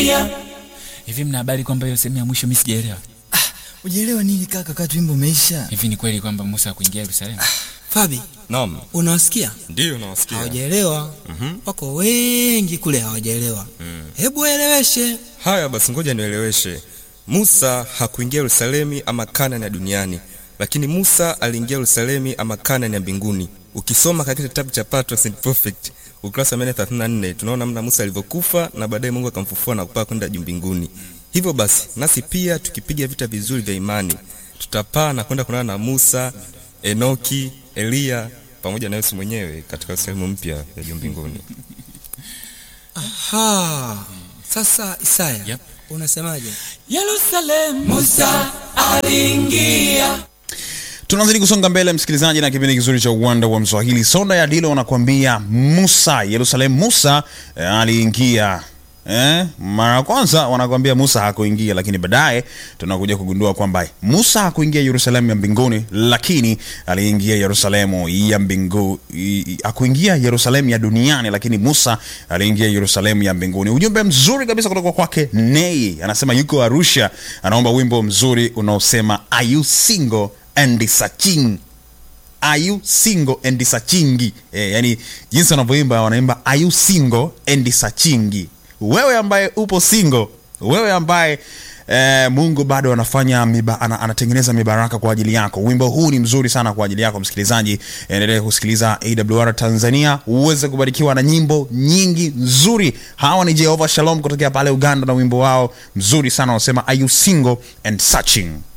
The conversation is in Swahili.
Hivi mna habari kwamba hiyo sehemu ya mwisho mimi sijaelewa? Ujielewa nini kaka, kati wimbo umeisha? Hivi ni kweli kwamba Musa hakuingia Yerusalemu? Fabi, Naam, unawasikia? ndiyo nawasikia. Hawajaelewa. Wako wengi kule hawajaelewa. Hebu waeleweshe. Haya basi, ngoja nieleweshe. Musa hakuingia Yerusalemu ama Kanani ya duniani, lakini Musa aliingia Yerusalemu ama Kanani ya mbinguni. Ukisoma katika kitabu cha Patriarchs and Prophets ukurasa wa 134 tunaona namna Musa alivyokufa na baadaye Mungu akamfufua na kupaa kwenda juu mbinguni. Hivyo basi, nasi pia tukipiga vita vizuri vya imani, tutapaa na kwenda kuonana na Musa, Enoki, Eliya pamoja na Yesu mwenyewe katika sehemu mpya ya juu mbinguni. Ha. Sasa Isaya, Yep. unasemaje? Yerusalemu Musa aliingia. tunazidi kusonga mbele msikilizaji na kipindi kizuri cha uwanda wa mswahili sonda ya dilo wanakuambia musa yerusalemu musa eh, aliingia Eh, mara ya kwanza wanakuambia Musa hakuingia, lakini baadaye tunakuja kugundua kwamba Musa hakuingia Yerusalemu ya mbinguni, lakini aliingia Yerusalemu ya mbingu, i- i- hakuingia Yerusalemu ya duniani, lakini Musa aliingia Yerusalemu ya mbinguni. Ujumbe mzuri kabisa kutoka kwake Nei, anasema yuko Arusha, anaomba wimbo mzuri unaosema are you single and searching are you single and searching eh, yani jinsi wanavyoimba wanaimba are you single and searching wewe ambaye upo single wewe ambaye Eh, mungu bado anafanya miba, ana, anatengeneza mibaraka kwa ajili yako wimbo huu ni mzuri sana kwa ajili yako msikilizaji endelea kusikiliza awr tanzania uweze kubarikiwa na nyimbo nyingi nzuri hawa ni jehova shalom kutokea pale uganda na wimbo wao mzuri sana wanasema are you single and searching